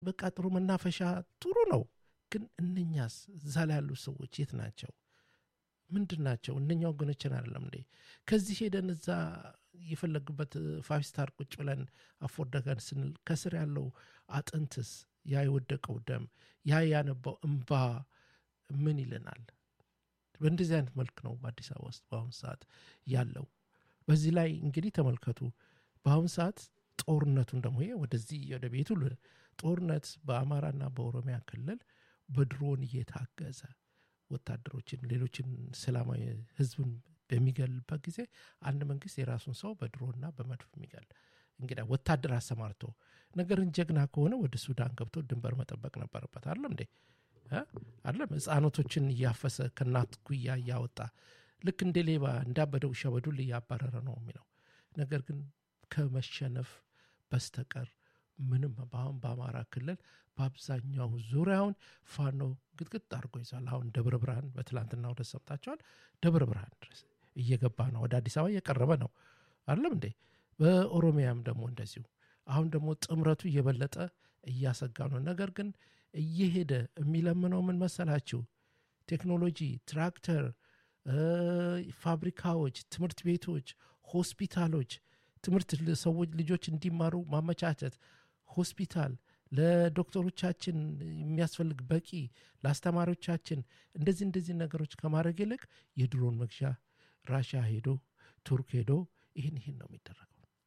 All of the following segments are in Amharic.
በቃ ጥሩ መናፈሻ ጥሩ ነው። ግን እነኛስ እዛ ላይ ያሉ ሰዎች የት ናቸው? ምንድን ናቸው? እነኛ ወገኖችን አይደለም እንዴ? ከዚህ ሄደን እዛ የፈለግበት ፋይቭ ስታር ቁጭ ብለን አፎርደገን ስንል ከስር ያለው አጥንትስ ያ የወደቀው ደም ያ ያነባው እምባ ምን ይለናል? በእንደዚህ አይነት መልክ ነው በአዲስ አበባ ውስጥ በአሁኑ ሰዓት ያለው። በዚህ ላይ እንግዲህ ተመልከቱ። በአሁኑ ሰዓት ጦርነቱን ደግሞ ይሄ ወደዚህ ወደ ቤቱ ጦርነት በአማራና በኦሮሚያ ክልል በድሮን እየታገዘ ወታደሮችን ሌሎችን ሰላማዊ ህዝብን በሚገልበት ጊዜ አንድ መንግስት የራሱን ሰው በድሮና በመድፍ የሚገል እንግዲህ ወታደር አሰማርቶ ነገርን ጀግና ከሆነ ወደ ሱዳን ገብቶ ድንበር መጠበቅ ነበረበት። አይደለም እንዴ? አይደለም ህፃኖቶችን እያፈሰ ከእናት ጉያ እያወጣ ልክ እንደ ሌባ እንዳበደ ውሻ በዱል እያባረረ ነው የሚለው ነገር ግን ከመሸነፍ በስተቀር ምንም በአሁን በአማራ ክልል በአብዛኛው ዙሪያውን ፋኖ ግጥግጥ አድርጎ ይዟል። አሁን ደብረ ብርሃን በትላንትና ወደ ሰምታቸዋል። ደብረ ብርሃን ድረስ እየገባ ነው፣ ወደ አዲስ አበባ እየቀረበ ነው። አይደለም እንዴ? በኦሮሚያም ደግሞ እንደዚሁ። አሁን ደግሞ ጥምረቱ እየበለጠ እያሰጋ ነው። ነገር ግን እየሄደ የሚለምነው ምን መሰላችሁ? ቴክኖሎጂ፣ ትራክተር፣ ፋብሪካዎች፣ ትምህርት ቤቶች፣ ሆስፒታሎች ትምህርት ሰዎች ልጆች እንዲማሩ ማመቻቸት፣ ሆስፒታል ለዶክተሮቻችን የሚያስፈልግ በቂ ለአስተማሪዎቻችን እንደዚህ እንደዚህ ነገሮች ከማድረግ ይልቅ የድሮን መግዣ ራሻ ሄዶ ቱርክ ሄዶ ይህን ይህን ነው የሚደረገው።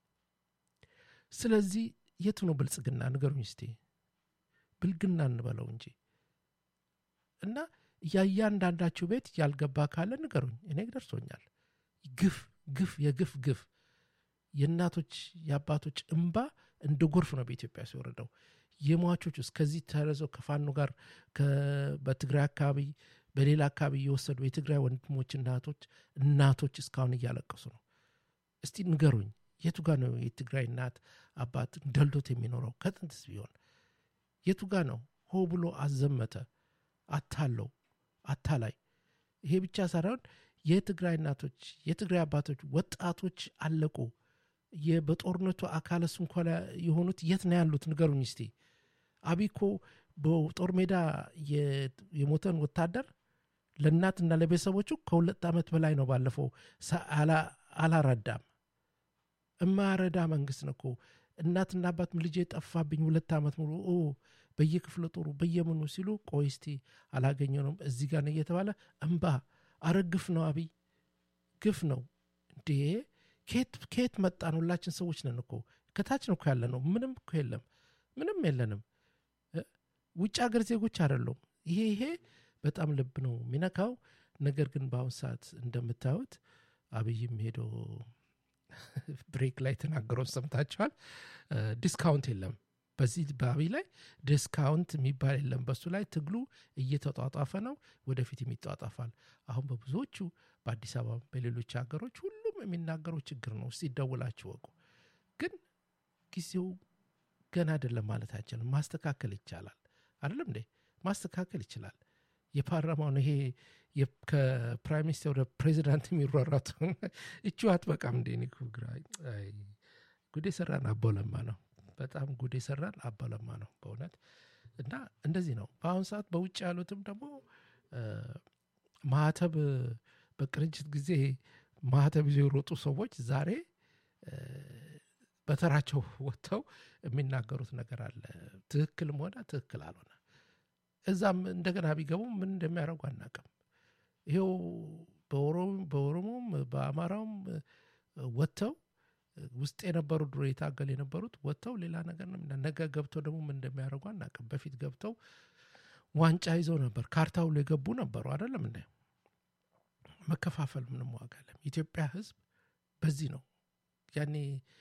ስለዚህ የቱ ነው ብልጽግና? ንገሩኝ እስቲ። ብልግና እንበለው እንጂ እና የእያንዳንዳችሁ ቤት ያልገባ ካለ ንገሩኝ። እኔ ደርሶኛል። ግፍ ግፍ የግፍ ግፍ የእናቶች የአባቶች እንባ እንደ ጎርፍ ነው በኢትዮጵያ ሲወረደው። የሟቾች ውስጥ ከዚህ ተረዘው ከፋኖ ጋር በትግራይ አካባቢ በሌላ አካባቢ እየወሰዱ የትግራይ ወንድሞች እናቶች እናቶች እስካሁን እያለቀሱ ነው። እስቲ ንገሩኝ፣ የቱ ጋ ነው የትግራይ እናት አባት ደልዶት የሚኖረው? ከጥንትስ ቢሆን የቱ ጋ ነው? ሆ ብሎ አዘመተ አታለው አታላይ። ይሄ ብቻ ሳይሆን የትግራይ እናቶች የትግራይ አባቶች ወጣቶች አለቁ። በጦርነቱ አካለ ስንኮላ የሆኑት የት ነው ያሉት? ንገሩኝ እስቲ። አቢኮ በጦር ሜዳ የሞተን ወታደር ለእናትና ለቤተሰቦቹ ከሁለት ዓመት በላይ ነው ባለፈው አላረዳም። እማረዳ መንግስት ነው እኮ እናትና አባት ልጄ ጠፋብኝ ሁለት ዓመት ሙሉ በየክፍለ ጦሩ በየምኑ ሲሉ ቆይ እስቲ አላገኘነውም እዚህ ጋር ነው እየተባለ እምባ አረ ግፍ ነው አብይ ግፍ ነው እንዴ ከየት መጣን ሁላችን ሰዎች ነን እኮ ከታች ነው እኮ ያለ ነው ምንም እኮ የለም ምንም የለንም ውጭ ሀገር ዜጎች አይደሉም ይሄ ይሄ በጣም ልብ ነው የሚነካው ነገር ግን በአሁን ሰዓት እንደምታዩት አብይም ሄዶ ብሬክ ላይ ተናገረውን ሰምታችኋል ዲስካውንት የለም በዚህ በአብይ ላይ ዲስካውንት የሚባል የለም። በሱ ላይ ትግሉ እየተጧጧፈ ነው፣ ወደፊት የሚጧጧፋል። አሁን በብዙዎቹ በአዲስ አበባ በሌሎች ሀገሮች ሁሉም የሚናገረው ችግር ነው። እስቲ ደውላችሁ ወቁ። ግን ጊዜው ገና አይደለም ማለት አይችልም። ማስተካከል ይቻላል። አይደለም እንዴ? ማስተካከል ይችላል። የፓርላማውን ይሄ ከፕራይም ሚኒስትር ወደ ፕሬዚዳንት የሚሯሯጡ እቹ አትበቃም እንዴ? ግራ ጉዴ ሰራን አቦለማ ነው በጣም ጉድ የሰራን አባለማ ነው በእውነት እና እንደዚህ ነው። በአሁኑ ሰዓት በውጭ ያሉትም ደግሞ ማህተብ በቅንጅት ጊዜ ማህተብ ይዘው የሮጡ ሰዎች ዛሬ በተራቸው ወጥተው የሚናገሩት ነገር አለ። ትክክልም ሆነ ትክክል አልሆነ እዛም እንደገና ቢገቡ ምን እንደሚያደርጉ አናውቅም። ይሄው በኦሮሞም በአማራውም ወጥተው ውስጥ የነበሩ ድሮ የታገል የነበሩት ወጥተው ሌላ ነገር ነገ ገብተው ደግሞ ምን እንደሚያደርጉ አናውቅም። በፊት ገብተው ዋንጫ ይዘው ነበር፣ ካርታ ሁሉ የገቡ ነበሩ። አይደለም እንደ መከፋፈል ምንም ዋጋ የለም። ኢትዮጵያ ሕዝብ በዚህ ነው ያኔ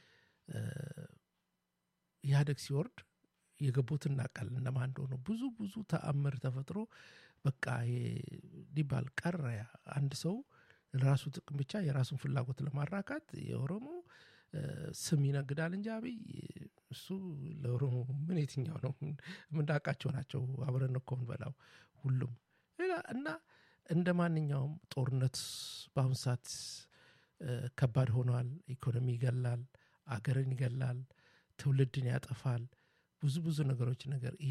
ኢህአዴግ ሲወርድ የገቡት እናውቃለን እነማን እንደሆኑ። ብዙ ብዙ ተአምር ተፈጥሮ በቃ ሊባል ቀረ። አንድ ሰው ለራሱ ጥቅም ብቻ የራሱን ፍላጎት ለማራካት የኦሮሞ ስም ይነግዳል እንጂ አብይ እሱ ለኦሮሞ ምን የትኛው ነው የምናውቃቸው ናቸው። አብረን እኮ እንበላው ሁሉም እና እንደ ማንኛውም ጦርነት በአሁኑ ሰዓት ከባድ ሆኗል። ኢኮኖሚ ይገላል፣ አገርን ይገላል፣ ትውልድን ያጠፋል። ብዙ ብዙ ነገሮች ነገር